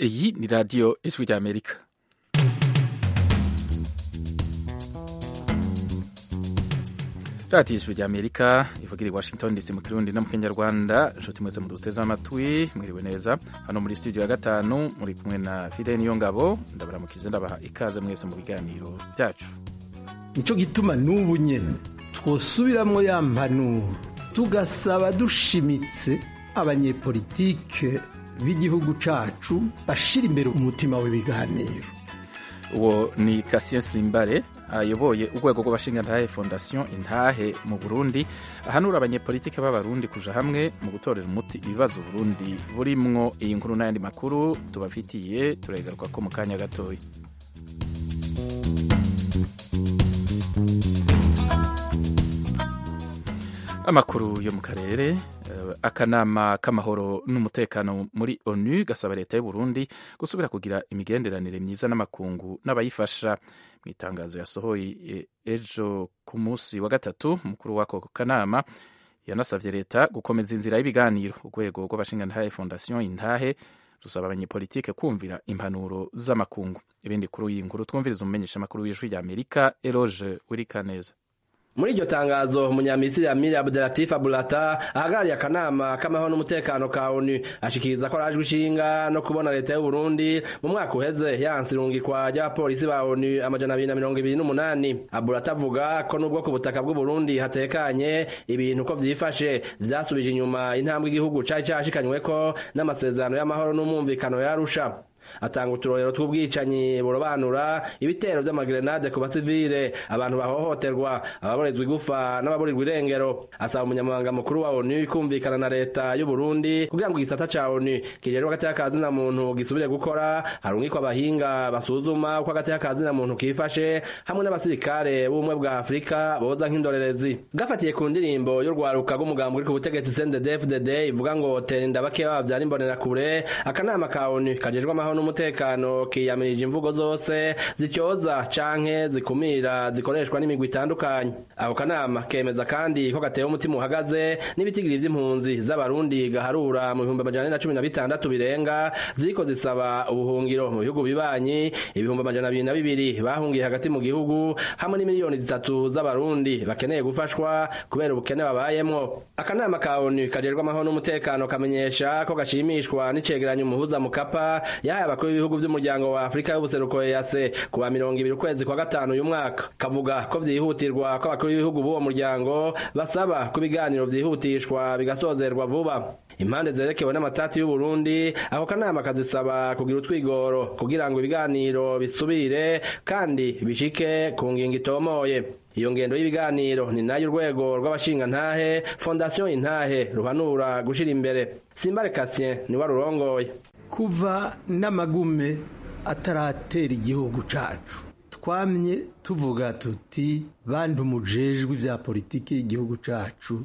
iyi ni radiyo ijwi ry'amerika radiyo ijwi ry'amerika ivugira i washington dc mu kirundi no mu kinyarwanda inshuti mwese muduteze amatwi mwiriwe neza hano muri studio ya gatanu muri kumwe na fide niyo ngabo ndabaramukije ndabaha ikaze mwese mu biganiro byacu nicyo gituma n'ubu nyine twosubiramwo ya mpanuro tugasaba dushimitse abanyepolitike b'igihugu cacu bashira imbere umutima w'ibiganiro uwo ni Cassien Simbare ayoboye urwego rw'abashingantahe fondation intahe mu Burundi ahanura abanyepolitike b'abarundi kuja hamwe mu gutorera umuti ibibazo Burundi burimwo iyi nkuru n'ayandi makuru tubafitiye turegaruka ko mu kanya gatoya amakuru yo mu karere akanama k'amahoro n'umutekano muri onu gasaba leta y'u Burundi gusubira kugira imigenderanire myiza n'amakungu n'abayifasha mu itangazo yasohoye ejo ku munsi wa gatatu umukuru w'ako kanama yanasabye leta gukomeza inzira y'ibiganiro urwego rw'abashingantahe fondation intahe rusaba abanyepolitike kumvira impanuro z'amakungu ibindi kuri iyi nkuru twumviriza umumenyesha amakuru w'ijwi ry'amerika eroge wirikaneza muri iryo tangazo umunyamisiri amiri abdelatif abulata ahagarariye akanama k'amahoro n'umutekano ka onu ashikiriza ko arajwe ishinga no kubona leta y'u Burundi mu mwaka uheze yanse irungikwa ry'abapolisi ba onu amajana abiri na mirongo ibiri n'umunani abulata avuga ko nubwo ku butaka bw'u Burundi hatekanye ibintu ko vyifashe vyasubije inyuma intambwe igihugu cari cashikanyweko n'amasezerano y'amahoro n'umwumvikano yarusha atanga uturorero tw'ubwicanyi burobanura ibitero vy'amagrenade ku basivile abantu bahohoterwa ababorezwa igufa n'ababurirwa irengero asaba umunyamabanga mukuru wa onu kumvikana na leta y'u Burundi kugira ngo igisata ca onu kijejwe agateka ka zina muntu gisubire gukora harungikwa abahinga basuzuma uko agateka ka zina muntu kifashe hamwe n'abasirikare b'ubumwe bwa afurika boza nk'indorerezi gafatiye ku ndirimbo y'urwaruka rw'umugambi uri ku butegetsi CNDD-FDD ivuga ngo tera inda bakeya bavyara imbonerakure akanama ka onu kajejwe amahoro n'umutekano kiyamirije imvugo zose zicyoza canke zikumira zikoreshwa n'imigwi itandukanye ako kanama kemeza kandi ko gatewe umutima uhagaze n'ibitigiri vy'impunzi z'abarundi gaharura mu bihumbi amajana na cumi na bitandatu birenga ziriko zisaba ubuhungiro mu bihugu bibanyi ibihumbi amajana abiri na bibiri bahungiye hagati mu gihugu hamwe n'imiliyoni zitatu z'abarundi bakeneye gufashwa kubera ubukene babayemwo akanama ka onu kajejwe amahoro n'umutekano kamenyesha ko gashimishwa n'icegeranyo umuhuza mukapa yahaye abakuru b'ibihugu vy'umuryango wa Afrika y'ubuseruko EAC kuwa mirongo ibiri ukwezi kwa gatanu uyu mwaka kavuga ko vyihutirwa ko abakuru b'ibihugu b'uwo muryango basaba ko ibiganiro vyihutishwa bigasozerwa vuba impande zerekewe n'amatati y'u Burundi ako kanama kazisaba kugira utwigoro kugira ngo ibiganiro bisubire kandi bishike ku ngingo itomoye iyo ngendo y'ibiganiro ni nayo urwego rw'abashingantahe fondation intahe ruhanura gushira imbere simbare Cassien ni warurongoye kuva n'amagume ataratera igihugu cacu twamye tuvuga tuti bantu mujejwe vya politiki y'igihugu cacu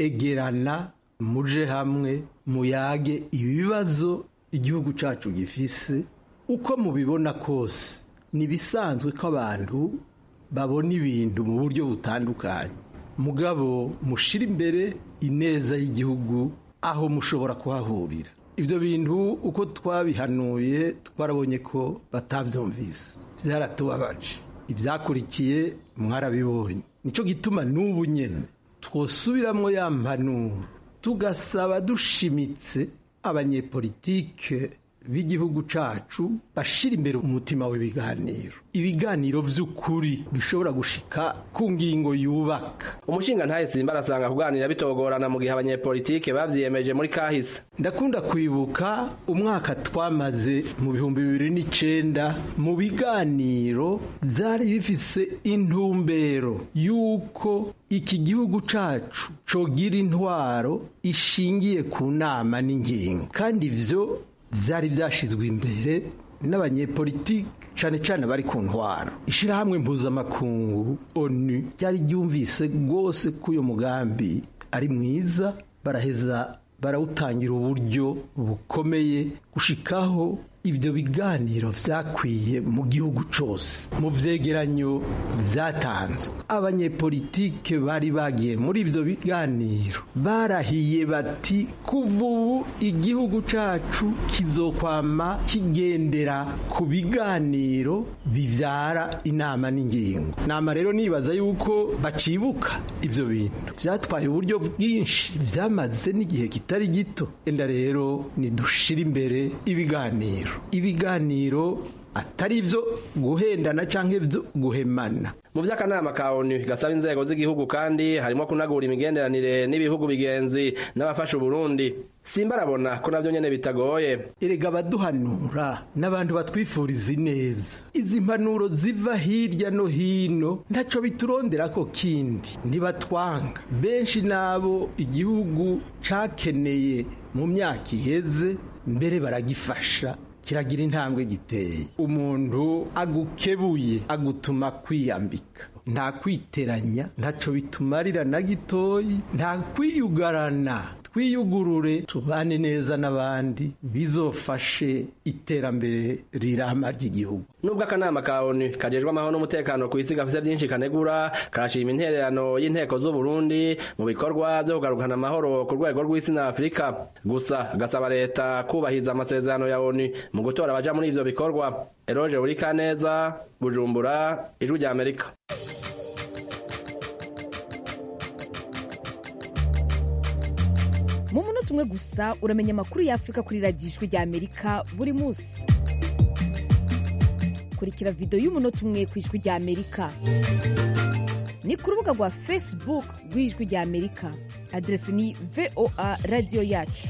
egerana muje hamwe muyage ibibazo igihugu cacu gifise uko mubibona kose nibisanzwe ko abantu babona ibintu mu buryo butandukanye mugabo mushira imbere ineza y'igihugu aho mushobora kuhahurira ibyo bintu uko twabihanuye twarabonye ko batabyumvise byaratubabaje ibyakurikiye mwarabibonye nicyo gituma n'ubu nyine twosubiramwo ya mpanuro tugasaba dushimitse abanyepolitike b'igihugu cacu bashira imbere umutima w'ibiganiro ibiganiro vy'ukuri bishobora gushika ku ngingo yubaka umushinga ntahe simba arasanga kuganira bitogorana mu gihe abanyepolitike bavyiyemeje muri kahise ndakunda kwibuka umwaka twamaze mu bihumbi bibiri n'icenda mu biganiro vyari bifise intumbero y'uko iki gihugu cacu cogira intwaro ishingiye ku nama n'ingingo kandi ivyo vyari vyashizwe imbere n'abanyepolitiki cane cane bari ku ntwaro ishirahamwe mpuzamakungu onu ryari ryumvise rwose ko uyo mugambi ari mwiza baraheza barawutangira uburyo bukomeye gushikaho ibyo biganiro byakwiye mu gihugu cyose mu vyegeranyo vyatanzwe abanyepolitike bari bagiye muri ibyo biganiro barahiye bati kuva ubu igihugu cacu kizokwama kigendera ku biganiro bivyara inama n'ingingo nama rero nibaza yuko bacibuka ivyo bintu vyatwaye uburyo bwinshi vyamaze n'igihe kitari gito enda rero nidushira imbere ibiganiro ibiganiro atari ibyo guhendana cyangwa ibyo guhemana mu by'akanama ka onu gasaba inzego z'igihugu kandi harimo kunagura imigenderanire n'ibihugu bigenzi n'abafasha uburundi simba arabona ko nabyo nyine bitagoye erega abaduhanura n'abantu batwifuriza ineza izi mpanuro ziva hirya no hino ntacyo biturondera ko kindi ntibatwanga benshi n'abo igihugu cyakeneye mu myaka iheze mbere baragifasha kiragira intambwe giteye umuntu agukebuye agutuma kwiyambika nta kwiteranya ntacyo bitumarira na gitoyi nta kwiyugarana twiyugurure tubane neza n'abandi bizofashe iterambere rirama ry'igihugu nubwo akanama ka onu kajejwe amahoro n'umutekano ku isi gafite byinshi kanegura karashima intererano y'inteko z'u Burundi mu bikorwa byo kugarukana amahoro ku rwego rw'isi na afurika gusa gasaba leta kubahiriza amasezerano ya onu mu gutora abaja muri ivyo bikorwa eroge burikaneza bujumbura ijwi rya amerika mu munota umwe gusa uramenya amakuru y'afurika kuri radiyo ijwi rya amerika buri munsi kurikira videwo y'umunota umwe ku ijwi rya amerika ni ku rubuga rwa facebook rw'ijwi rya amerika aderesi ni voa radiyo yacu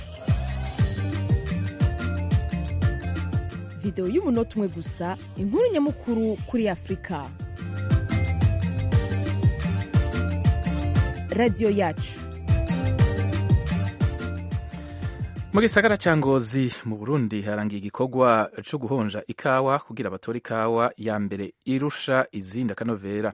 videwo y'umunota umwe gusa inkuru nyamukuru kuri afurika radiyo yacu mu gisagara ca ngozi mu burundi harangiye igikorwa co guhonja ikawa kugira abatore ikawa ya mbere irusha izindi akanovera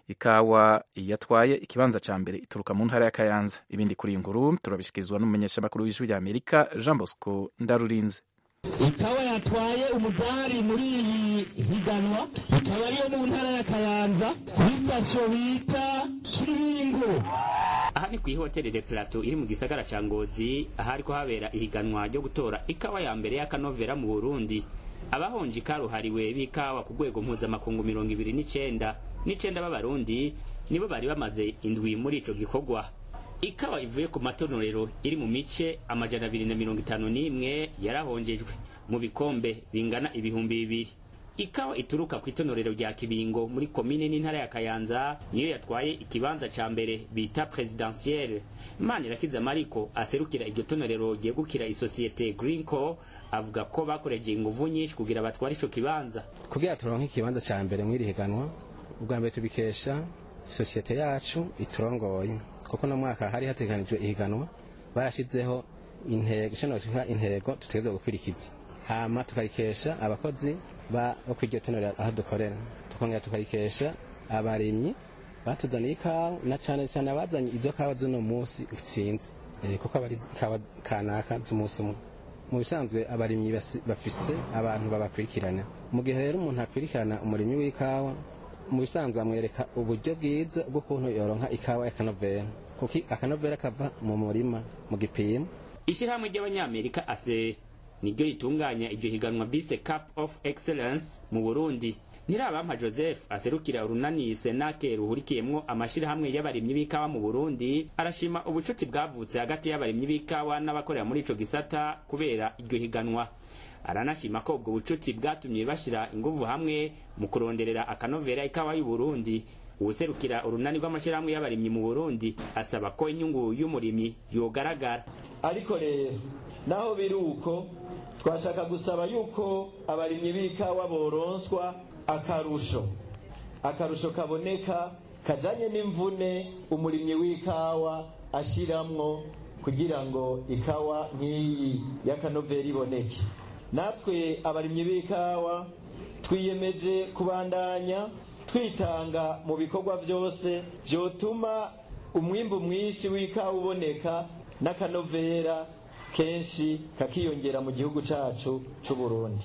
ikawa yatwaye ikibanza ca mbere ituruka mu ntara ya kayanza ibindi kuri iyi nkuru turabishyikirizwa n'umumenyeshamakuru w'ijwi rya amerika jean bosco ndarurinze ikawa yatwaye umudari muri iyi higanwa ikaba ariyo mu ntara ya kayanza kuri sitasiyo bita kiringo aha ni ku ihoteli de plateau iri mu gisagara ca ngozi ahariko habera ihiganwa ryo gutora ikawa ya mbere y'akanovera mu burundi abahonje ikaruhariwe b'ikawa ku rwego mpuzamakungu mirongo ibiri n'icenda n'icenda b'abarundi nibo bari bamaze indwi muri ico gikorwa ikawa ivuye ku matonorero iri mu mice amajana abiri na mirongo itanu n'imwe yarahonjejwe mu bikombe bingana ibihumbi bibiri ikawa ituruka ku itonorero rya kibingo muri komine n'intara ya kayanza niyo yatwaye ikibanza ca mbere bita presidentielle manirakiza mariko aserukira iryo tonorero ryegukira isosiyete greenco avuga ko bakoreje inguvu nyinshi kugira batware ico kibanza kugira turonke ikibanza ca mbere mw'iri higanwa ubwa mbere tubikesha sosiyete yacu iturongoye kuko no mwaka hari hateganijwe ihiganwa barashizeho intego icyo notuha intego tutegerezwa gukurikiza hama tukarikesha abakozi ba bo kw'iryo tonero aho dukorera tukongera tukarikesha abarimyi batuzaniye ikawa na cane cane abazanye izo kawa z'uno munsi utsinze eh, kuko abari ikawa kanaka z'umunsi umwe mu bisanzwe abarimyi basi- bafise abantu babakurikirana mu gihe rero umuntu akurikirana umurimyi w'ikawa mu bisanzwe amwereka uburyo bwiza bw'ukuntu yoronka ikawa y'akanovera kuko akanovera kava mu murima mu gipimo ishyirahamwe ry'abanyamerika ase niryo ritunganya iryo higanwa bise cup of excellence mu burundi ntirabampa joseph aserukira urunani senake ruhurikiyemwo amashyirahamwe y'abarimyi b'ikawa mu burundi arashima ubucuti bwavutse hagati y'abarimyi b'ikawa n'abakorera muri ico gisata kubera iryo higanwa aranashima ko ubwo bucuti bwatumye bashyira inguvu hamwe mu kuronderera akanovera ikawa y'u burundi uwuserukira urunani rw'amashyirahamwe y'abarimyi mu burundi asaba ko inyungu y'umurimyi yogaragara ariko rero naho biri uko twashaka gusaba yuko abarimyi b'ikawa boronswa akarusho akarusho kaboneka kajanye n'imvune umurimyi w'ikawa ashiramwo kugira ngo ikawa nk'iyi y'akanovera iboneke natwe abarimyi b'ikawa twiyemeje kubandanya twitanga mu bikorwa byose byotuma umwimbu mwinshi w'ikawa uboneka n'akanovera kenshi kakiyongera mu gihugu cacu c'u Burundi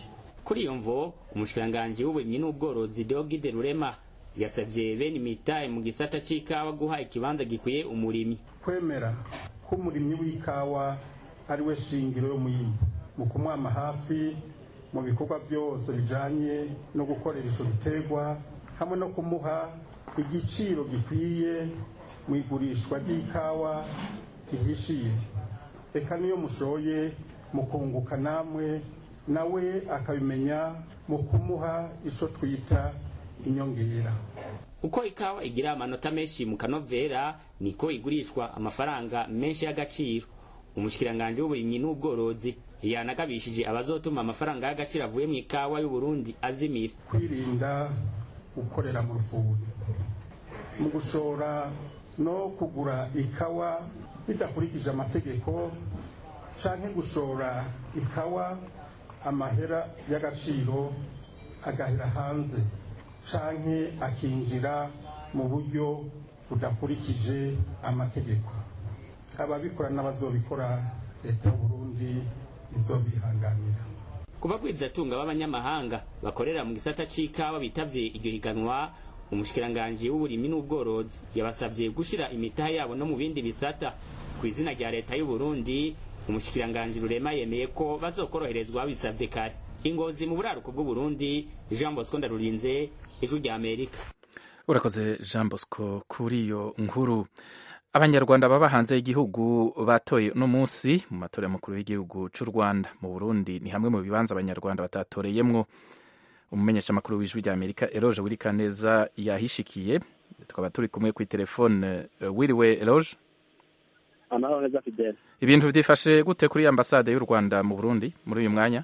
kuri iyo mvo umushikiranganji w'uburimyi n'ubworozi Deogide Rurema yasavye bene imitahe mu gisata c'ikawa guha ikibanza gikwiye umurimyi kwemera ko umurimyi w'ikawa ari we shingiro y'umuyimbu mu kumwama hafi mu bikorwa byose bijanye no gukorera ico biterwa hamwe no kumuha igiciro gikwiye mu igurishwa ry'ikawa ihishiye reka niyo mushoye mu kunguka namwe nawe akabimenya mu kumuha ico twita inyongera uko ikawa igira amanota menshi mu kanovera niko igurishwa amafaranga menshi y'agaciro umushikiranganji w'uburimyi n'ubworozi yanagabishije abazotuma amafaranga y'agaciro avuye mu ikawa y'uburundi azimira kwirinda gukorera mu rufuri mu gushora no kugura ikawa bidakurikije amategeko canke gushora ikawa amahera y'agaciro agahera hanze canke akinjira mu buryo budakurikije amategeko ababikora n'abazobikora leta y'uburundi izobihanganira ku bagwizatunga b'abanyamahanga bakorera mu gisata c'ikawa bitavye iryo higanwa umushikiranganji w'uburimyi n'ubworozi yabasavye gushira imitahe yabo no mu bindi bisata ku izina rya leta y'uburundi umushikiranganji rurema yemeye ko bazokoroherezwa babisavye kare ingozi mu buraruko bw'uburundi jean bosco ndarurinze ijwi rya amerika urakoze jean bosco kuri iyo nkuru abanyarwanda baba hanze y'igihugu batoye uno munsi mu matora y'umukuru w'igihugu cy'u rwanda mu burundi ni hamwe mu bibanza abanyarwanda batatoreyemwo umumenyeshamakuru w'ijwi rya amerika eroge wirikaneza yahishikiye tukaba turi kumwe ku telefone wiriwe eroge amahoro neza fidele ibintu byifashe gute kuri ambasade y'u rwanda mu burundi muri uyu mwanya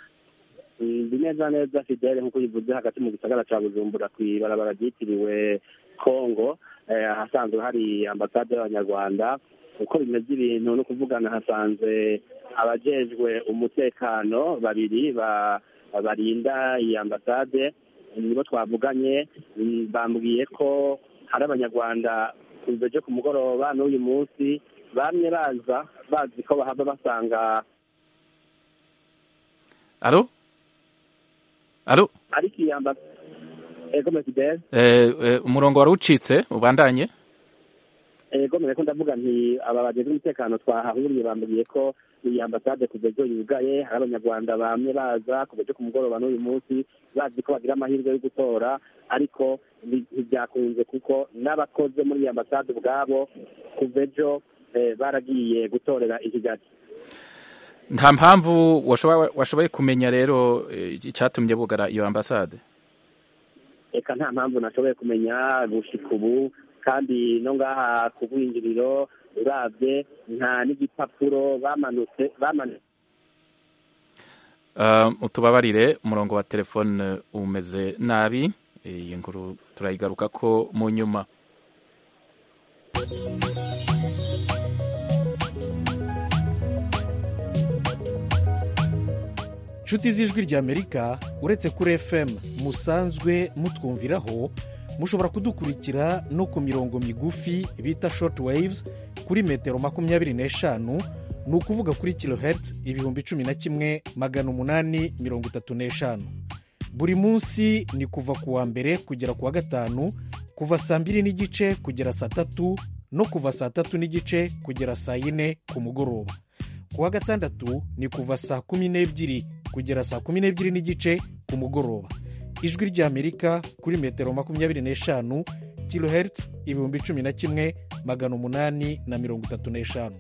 ndi neza neza fidele nk'uko bivuze hagati mu gisagara cya bujumbura ku ibarabara ryitiriwe kongo ahasanzwe hari ambasade y'abanyarwanda uko bimeze ibintu no kuvugana hasanzwe abajejwe umutekano babiri barinda iyi ambasade nibo twavuganye bambwiye ko hari abanyarwanda kuva ku mugoroba n'uyu munsi bamye baza bazi ko bahava basanga alo alo ariko iyi ambasade ego mesidere umurongo wari ucitse ubandanye ego ko ndavuga nti aba bageze umutekano twahahuriye bambwiye ko iyi ambasade kuva ejo yugaye hari abanyarwanda bamwe baza kuva ejo ku mugoroba n'uyu munsi bazi ko bagira amahirwe yo gutora ariko ntibyakunze kuko n'abakoze muri iyi ambasade ubwabo kuva ejo baragiye gutorera i kigali nta mpamvu washoboye kumenya rero icyatumye bugara iyo ambasade reka nta mpamvu nashoboye kumenya gushika ubu kandi no ngaha ku bwinjiriro urabye nta n'igipapuro bamanutse bamanutse utubabarire umurongo wa telefone umeze nabi iyi nkuru turayigaruka ko mu nyuma inshuti z'ijwi ry'amerika uretse kuri fm musanzwe mutwumviraho mushobora kudukurikira no ku mirongo migufi bita short waves kuri metero makumyabiri n'eshanu ni ukuvuga kuri kilohertz ibihumbi cumi na kimwe magana umunani mirongo itatu n'eshanu buri munsi ni kuva ku wa mbere kugera ku wa gatanu kuva saa mbiri n'igice kugera saa tatu no kuva saa tatu n'igice kugera saa yine ku mugoroba ku wa gatandatu ni kuva saa kumi n'ebyiri kugera saa kumi n'ebyiri n'igice ku mugoroba ijwi ry'amerika kuri metero makumyabiri n'eshanu kilohertz ibihumbi cumi na kimwe magana umunani na mirongo itatu n'eshanu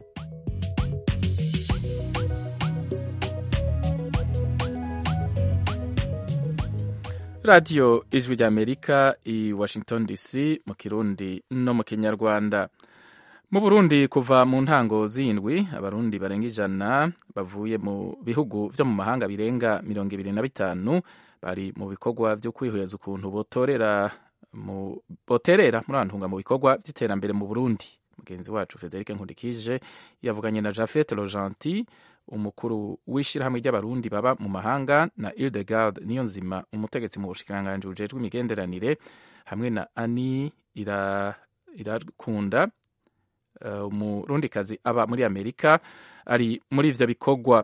radiyo ijwi ry'amerika i washington dc mu kirundi no mu kinyarwanda mu burundi kuva mu ntango z'indwi abarundi barenga ijana bavuye mu bihugu byo mu mahanga birenga mirongo ibiri na bitanu bari mu bikorwa byo kwihweza ukuntu botorera mu boterera muri antunga mu bikorwa by'iterambere mu burundi mugenzi wacu frederic nkundikije yavuganye na jafet rojanti umukuru w'ishyirahamwe ry'abarundi baba mu mahanga na ildegard niyo nzima umutegetsi mu bushikiranganji bujejwe imigenderanire hamwe na ani irakunda umurundikazi aba muri amerika ari muri ivyo bikorwa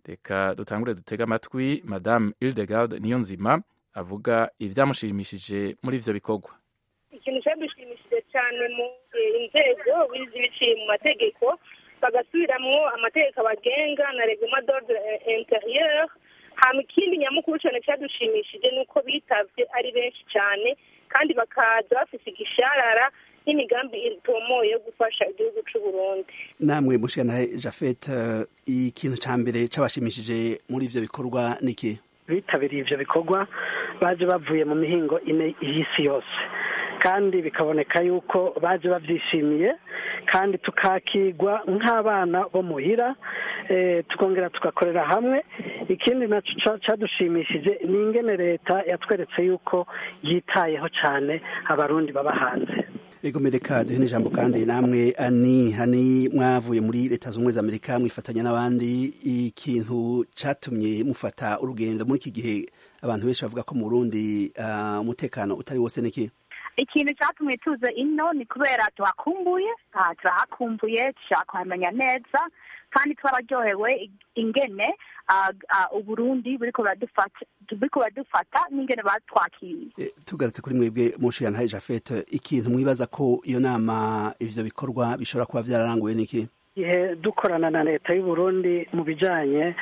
reka dutangure dutege amatwi madamu Hildegard Niyonzima avuga ibyamushimishije muri ivyo bikorwa ikintu cyadushimishije cyane mu inzego bizi biciye mu mategeko bagasubiramwo amategeko abagenga na reglement d'ordre intérieur hama ikindi nyamukuru cyane cyadushimishije ni uko bitavye ari benshi cyane kandi bakaza bafise igisharara n'imigambi itomoye yo gufasha igihugu c'u Burundi namwe mushikana Jafet uh, ikintu ca mbere cabashimishije muri ivyo bikorwa niki bitabiriye ivyo bikorwa baje bavuye mu mihingo ine y'isi yose kandi bikaboneka yuko baje bavyishimiye kandi tukakigwa nk'abana bo muhira tukongera tugakorera hamwe ikindi nacyo cyadushimishije ni ingene leta yatweretse yuko yitayeho cyane abarundi baba hanze ego mereka duhe n'ijambo kandi namwe ani hani mwavuye muri leta z'ubumwe z'amerika mwifatanya n'abandi ikintu cyatumye mufata urugendo muri iki gihe abantu benshi bavuga ko mu burundi umutekano utari wose niki ikintu cyatumye tuza ino ni kubera tuhakumbuye turahakumbuye dushaka kuhamenya neza kandi twararyohewe ingene uburundi buriko buradufata n'ingene batwakiriye tugarutse kuri mwebwe mushiyana jafet ikintu mwibaza ko iyo nama ivyo bikorwa bishobora kuba vyararanguwe n'iki igihe dukorana na leta y'uburundi mu bijanye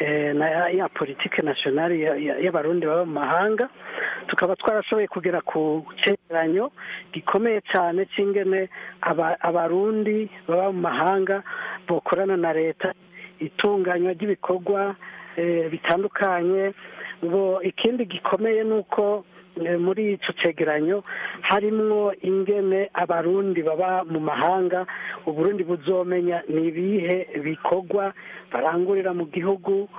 na ya politike nationale y'abarundi baba mu mahanga tukaba twarashoboye kugera ku cegeranyo gikomeye cyane c'ingene abarundi baba mu mahanga bokorana na leta itunganywa ry'ibikorwa bitandukanye ngo ikindi gikomeye ni uko muri icyo cegeranyo harimwo ingene abarundi baba mu mahanga uburundi buzomenya ni ibihe bikorwa barangurira mu gihugu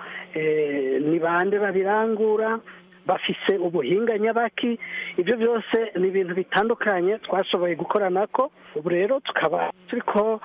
ni bande babirangura bafise ubuhinga nyabaki ibyo byose ni ibintu bitandukanye twashoboye gukorana ko ubu rero tukaba turi ko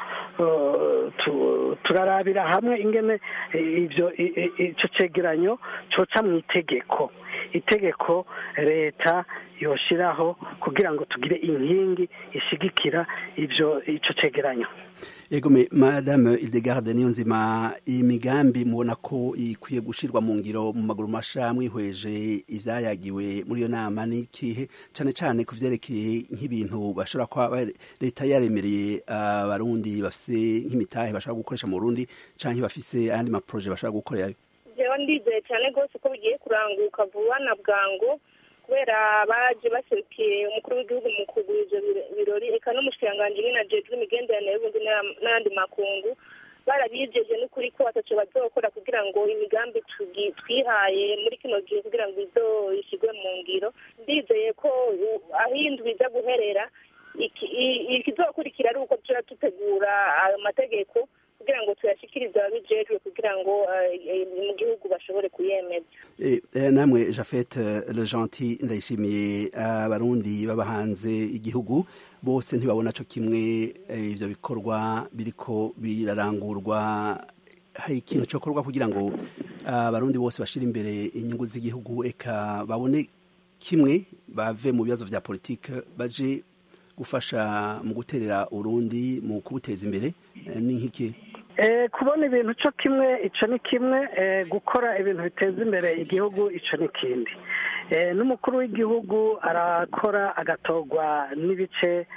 turarabira hamwe ingene ibyo icyo cegeranyo coca mu itegeko itegeko leta yoshiraho kugira ngo tugire inkingi ishigikira ivyo ico cegeranyo ego madame Hildegarde niyo nzima imigambi mubona ko ikwiye gushirwa mu ngiro mu maguru masha mwihweje ivyayagiwe muri iyo nama n'ikihe cane cane ku vyerekeye nk'ibintu bashobora kuba leta yaremereye abarundi bafise nk'imitahe bashobora gukoresha mu Burundi canke bafise ayandi maproje bashobora gukorerayo jewe ndizeye cyane rwose ko bigiye kuranguka vuba na bwangu kubera baje baserukiye umukuru w'igihugu mu kugura ivyo birori eka n'umushikiranganji nyine ajejwe imigenderanire y'ubundi n'ayandi makungu barabijeje n'ukuri ko ataco bazokora kugira ngo imigambi twihaye muri kino gihe kugira ngo izo ishyirwe mu ngiro ndizeye ko aho indwi iza guherera ikizokurikira ari uko tuja dutegura ayo mategeko kugira ngo tuyashikirize ababijejwe kugira ngo mu gihugu bashobore kuyemeza namwe jafet le gentil ndayishimiye abarundi baba hanze igihugu bose ntibabona co kimwe ivyo bikorwa biriko birarangurwa hari ikintu cokorwa kugira ngo abarundi bose bashira imbere inyungu z'igihugu eka babone kimwe bave mu bibazo vya politike baje gufasha mu guterera urundi mu kubuteza imbere ni nk'iki kubona ibintu cyo kimwe icyo ni kimwe gukora ibintu biteza imbere igihugu icyo ni ikindi n'umukuru w'igihugu arakora agatorwa n'ibice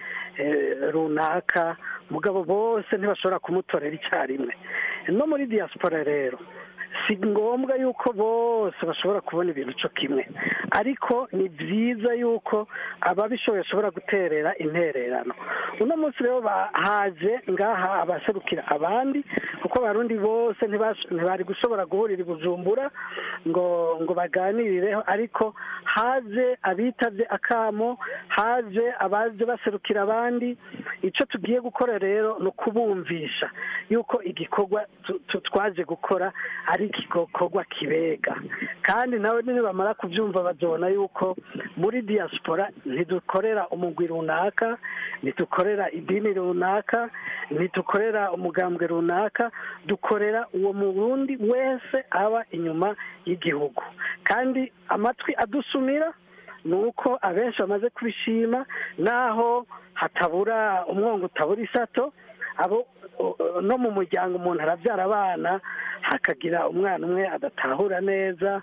runaka mugabo bose ntibashobora kumutorera icyarimwe no muri diaspora rero si ngombwa yuko bose bashobora kubona ibintu cyo kimwe ariko ni byiza yuko ababishoboye bashobora guterera intererano uno munsi rero bahaje ngaha abaserukira abandi kuko abarundi bose ntibari gushobora guhurira i bujumbura ngo ngo baganirireho ariko haje abitabye akamo haje abaje baserukira abandi icyo tugiye gukora rero ni ukubumvisha yuko igikorwa twaje gukora ari igikorwa kibega kandi nawe nibamara kubyumva bazabona yuko muri diaspora ntidukorera umugwi runaka ntidukorera idini runaka ntidukorera umugambwe runaka dukorera uwo murundi wese aba inyuma y'igihugu kandi amatwi adusumira ni uko abenshi bamaze kubishima naho hatabura umwongo utabura isato abo no mu muryango umuntu arabyara abana hakagira umwana umwe adatahura neza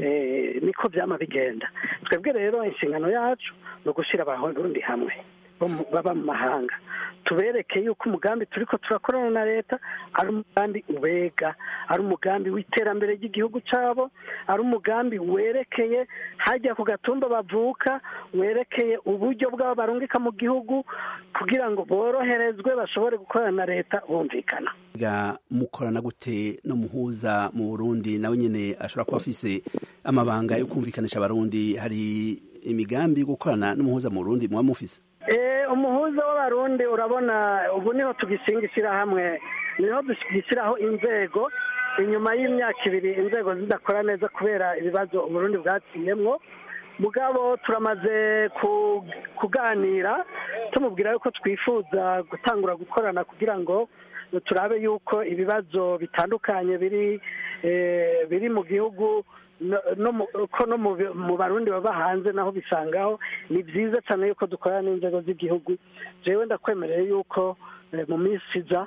eh, niko byama bigenda twebwe rero inshingano yacu ni ugushyira abarundi hamwe bo mu- baba mu mahanga tubereke yuko umugambi turiko turakorana na leta ari umugambi ubega ari umugambi w'iterambere ry'igihugu cyabo ari umugambi werekeye hajya ku gatumba bavuka werekeye uburyo bwabo barungika mu gihugu kugira ngo boroherezwe bashobore gukorana na leta bumvikana ga mukorana gute no muhuza mu Burundi nawe nyene ashobora kuba afise amabanga yo kumvikanisha abarundi hari imigambi yo gukorana n'umuhuza mu Burundi muba mufise Eh, umuhuza w'abarundi urabona ubu niho tugisinga ishyirahamwe niho dugishyiraho inzego inyuma y'imyaka ibiri inzego zidakora neza kubera ibibazo uburundi bwaciyemwo mugabo turamaze ku- kuganira tumubwira yuko twifuza gutangura gukorana kugira ngo turabe yuko ibibazo bitandukanye biri eh, biri mu gihugu no- no mu- ko no mu bi- mu barundi baba hanze naho bisangaho ni byiza cyane yuko dukorana n'inzego z'igihugu jewe ndakwemereye yuko eh, mu minsi iza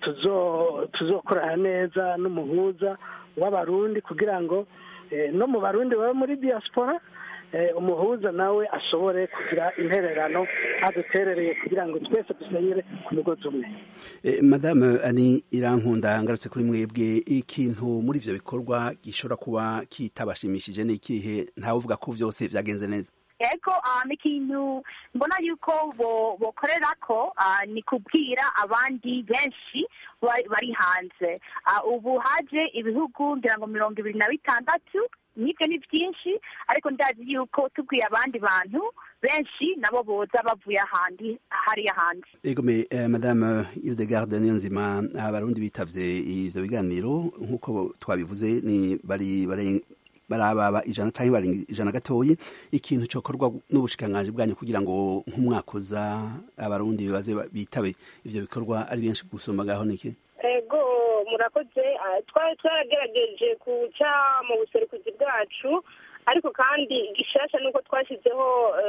tuzo- tuzokorana neza n'umuhuza w'abarundi kugira ngo eh, no mu barundi baba muri diaspora eh, umuhuza nawe ashobore kugira intererano aduterereye kugira ngo twese dusenyere ku mugozi umwe Eh, madame ani irankunda ngarutse kuri mwebwe ikintu muri ivyo bikorwa gishobora kuba kitabashimishije ni ikihe ntawe uvuga ko vyose vyagenze neza ego um, ikintu mbona yuko bo- bokorerako uh, ni kubwira abandi benshi bari bari hanze uh, ubu haje ibihugu ngira ngo mirongo ibiri na bitandatu nibyo ni byinshi ariko ndazi yuko tubwiye abandi bantu benshi nabo boza bavuye ahandi hariya hanze egome eh, madame Hildegarde Niyonzima abarundi bitavye ivyo biganiro nk'uko twabivuze ni bari bari barababa ijana canke bari ijana gatoyi ikintu cokorwa n'ubushikiranganji bwanyu kugira ngo nk'umwaka uza abarundi baze ba- bitabe ivyo bikorwa ari benshi gusumba ngaho niki ego murakoze Ah, twari twaragerageje guca mu buserukuzi bwacu ariko kandi igishasha ni uko twashyizeho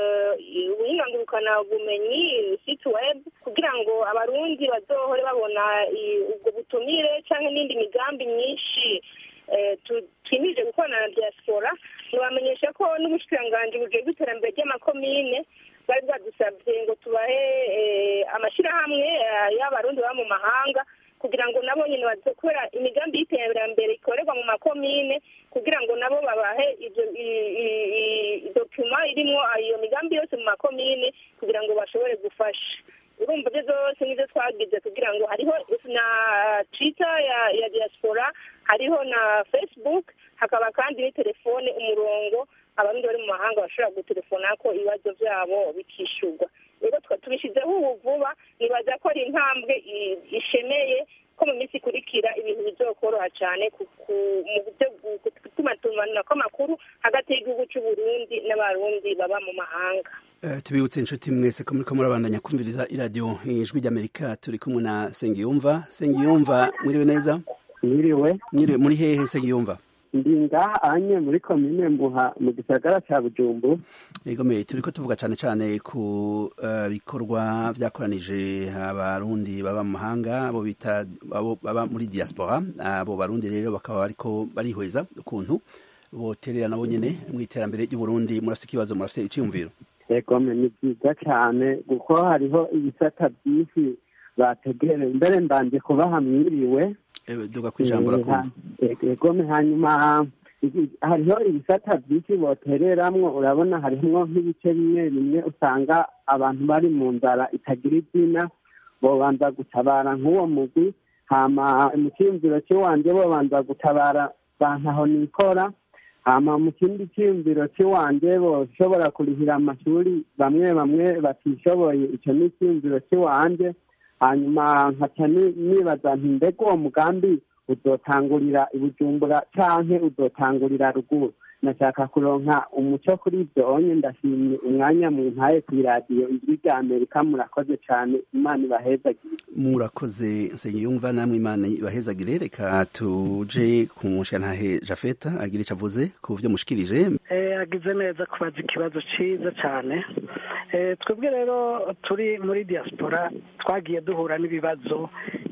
eh, ubuhingangurukana bumenyi site web kugira ngo abarundi bazohore babona i- ubwo butumire cyangwa n'indi migambi myinshi eh, tu- twimirije gukorana na diaspora ntibamenyesha ko n'ubushikiranganji bujejwe iterambere ry'amakomine bari bwadusabye ngo tubahe eh, amashyirahamwe eh, y'abarundi baba mu mahanga kugira ngo nabo nyine baze kubera imigambi y'iterambere ikorerwa mu makomine kugira ngo nabo babahe ibyo i- i- i- dokima irimo iyo migambi yose mu makomine kugira ngo bashobore gufasha urumva ibyo zose nibyo twagize kugira ngo hariho na twitter ya ya diaspora hariho na facebook hakaba kandi ni telefone umurongo abarundi bari mu mahanga bashobora gutelefona ko ibibazo byabo bikishurwa rero twa tubishyizeho ubu vuba nibaza ko ari intambwe i- ishemeye ko mu minsi ikurikira ibintu bizokoroha cyane ku- ku- mu buryo bwo gutumatumanira kw'amakuru hagati y'igihugu cy'u Burundi n'abarundi baba mu mahanga Eh, tubibutse inshuti mwese ko muriko murabandanya kumviriza iradiyo ijwi ry'amerika turi kumwe na sengiyumva sengiyumva mwiriwe neza mwiriwe mwiriwe muri hehe sengiyumva ndi ngaha anye muri komine mbuha mu gisagara ca bujumbu egome turiko tuvuga cane cane ku eh, bikorwa vyakoranije abarundi baba mu mahanga abo bita abo baba muri diaspora abo barundi rero bakaba bariko barihweza ukuntu boterera nabo nyene mu iterambere ry'uburundi murafite ikibazo murafite iciyumviro egome ni byiza cane kuko hariho ibisata byinshi bategereye mbere mbanje kubaha mwiriwe Eh, duga kwijambo Eh, rakumva ha- e- egome hanyuma iki- hariho ibisata byinshi botereramwo urabona harimwo nk'ibice bimwe bimwe usanga abantu bari mu nzara itagira izina bobanza gutabara nk'uwo mugwi hama mu cyiyumviro cy'iwanje bobanza gutabara bantaho nikora hama mu kindi cyiyumviro cy'iwanje boshobora kurihira amashuri bamwe bamwe batishoboye icyo ni icyiyumviro cy'iwanje hanyuma nkaca ni- nibaza nti mbega uwo mugambi uzotangurira i bujumbura canke uzotangurira ruguru nashaka kuronka umuco kuri ibyo onye ndashimye umwanya mu ntaye kw'iradiyo ijwi rya amerika murakoze cane imana ibahezagire murakoze nsengiyumva namwe imana ibahezagire reka tuje ku mushantahe jafeta agira ico avuze ku vyo mushikirije Eh, agize neza kubaza ikibazo cyiza cyane Eh, twebwe rero turi muri diaspora twagiye duhura n'ibibazo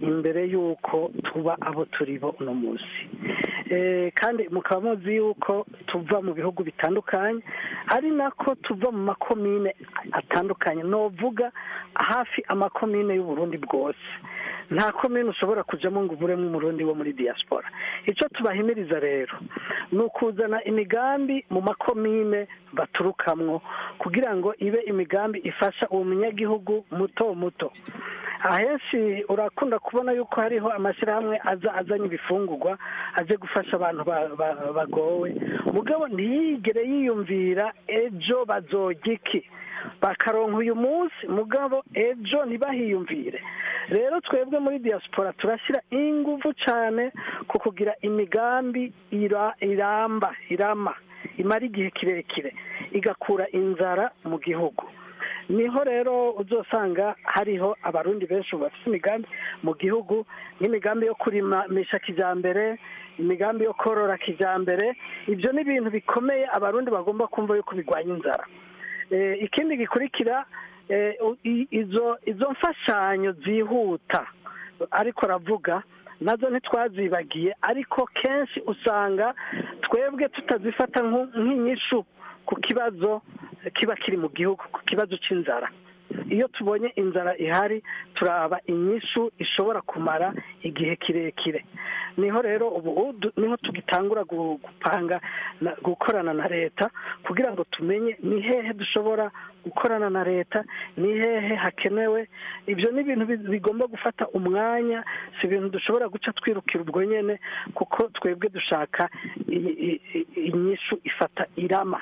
imbere y'uko tuba abo turi bo uno munsi kandi mukaba muzi yuko tuva mu bihugu bitandukanye ari nako tuva mu makomine atandukanye novuga hafi amakomine y'uburundi bwose nta komine ushobora kujyamo ngo uburemo umurundi wo muri diaspora icyo tubahimiriza rero ni ukuzana imigambi mu makomine baturukamwo kugira ngo ibe imigambi ifasha uwo munyagihugu muto muto ahenshi urakunda kubona yuko hariho amashyirahamwe aza azanye ibifungurwa aje gufasha abantu bagowe mugabo ntiyigere yiyumvira ejo bazojya iki bakaronka uyu munsi mugabo ejo ntibahiyumvire rero twebwe muri diaspora turashyira ingufu cyane ku kugira imigambi iramba irama imara igihe kirekire igakura inzara mu gihugu niho rero uzasanga hariho abarundi benshi bafite imigambi mu gihugu nk'imigambi yo kurimisha kijyambere imigambi yo korora kijyambere ibyo ni ibintu bikomeye abarundi bagomba kumva yuko birwanya inzara ikindi gikurikira izo izo mfashanyo zihuta ariko aravuga nazo ntitwazibagiye ariko kenshi usanga twebwe tutazifata nk'inyishu ku kibazo kiba kiri mu gihugu ku kibazo cy'inzara iyo tubonye inzara ihari turaba inyishu ishobora kumara igihe kirekire niho rero ubu niho tugitangura gupanga gukorana na leta kugira ngo tumenye ni hehe dushobora gukorana na leta ni hehe hakenewe ibyo ni ibintu bigomba gufata umwanya si ibintu dushobora guca twirukira ubwo nyine kuko twebwe dushaka inyishu ifata irama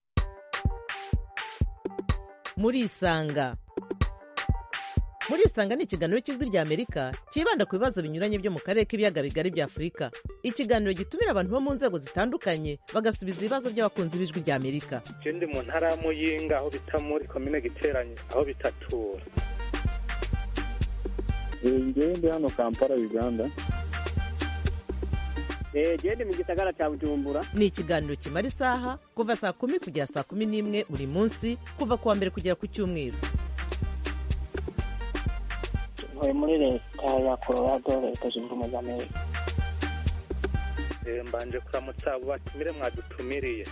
murisanga murisanga ni ikiganiro cy'ijwi ry'amerika cyibanda ku bibazo binyuranye byo mu karere k'ibiyaga bigari bya afurika ikiganiro gitumira abantu bo mu nzego zitandukanye bagasubiza ibibazo by'abakunzi b'ijwi ry'amerika ndi mu ntara ya muyinga aho bita muri komine giteranye aho bitatura ngewe ndi hano kampala uganda genda mu gisagara cya bujumbura ni ikiganiro kimara isaha kuva saa kumi kugera saa kumi n'imwe buri munsi kuva ku wa mbere kugera ku cyumweru ntuye muri leta ya colorado leta zunze ubumwe za amerika mbanje kuramutsa abo batumire mwadutumiriye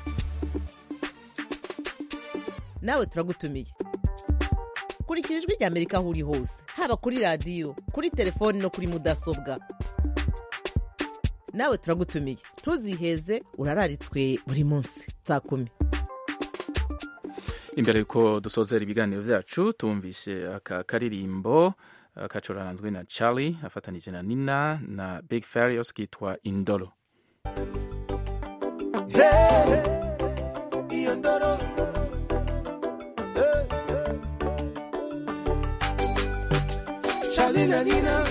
nawe turagutumiye kurikira ijwi ry'amerika aho uri hose haba kuri radiyo kuri telefoni no kuri mudasobwa nawe turagutumiye ntuziheze urararitswe buri munsi saa kumi imbere y'uko dusozera ibiganiro byacu tumvishe aka karirimbo kacuranzwe na charlie afatanije na nina na big farios kitwa indoro hey, iyo ndoro hey. charlie na nina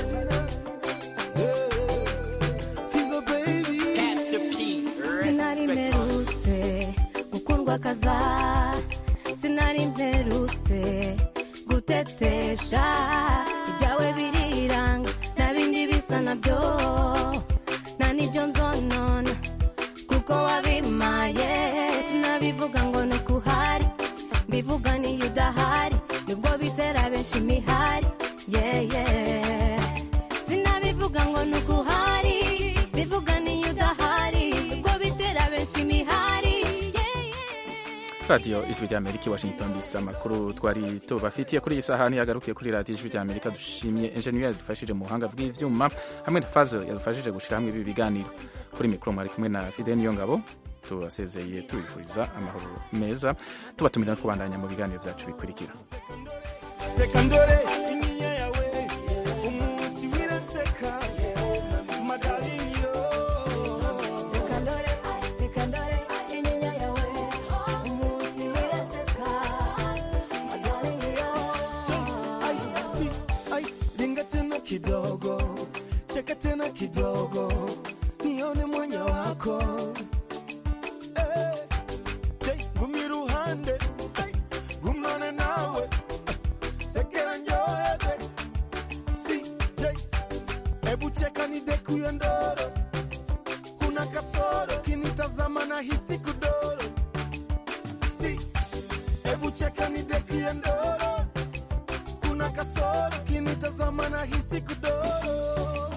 sinari mperutse gukundwa kaza sinari mperutse gutetesha ibyawe biriranga nta bindi bisa nabyo nta n'ibyo nzonona kuko wabimaye sinabivuga ngo ni uko uhari mbivuga niyo udahari nibwo bitera benshi imihari yeye sinabivuga ngo ni uko uhari bivuga niyo udahari ubwo bitera benshi imihari radiyo ijwi ry'amerika i washington dc amakuru twari tubafitiye kuri iyi sahani yagarukiye kuri radiyo ijwi ry'amerika dushimiye enjeniyeri yadufashije mu buhanga bw'ibyuma hamwe na fazo yadufashije gushyira hamwe ibi biganiro kuri mikoro mwari kumwe na fide niyo ngabo tubasezeye tubifuriza amahoro meza tubatumira no kubandanya mu biganiro byacu bikurikira sekandore inyinya yawe umunsi wiraseka madaliniyo sekandore sekandore inyinya yawe umunsi wiraseka madaliniyo Ai, si, ai, ringa tena kidogo cheka tena kidogo nione mwanya wako Eh, hey, gumi ruhande hey, gumane nawe sekera njoebe si hey, ebu cheka nidekuye ndoro kuna kasoro kinitazama na hisi kudoro si ebu cheka nidekuye ndoro kuna kuna kasoro kinitazama na hisi kudoro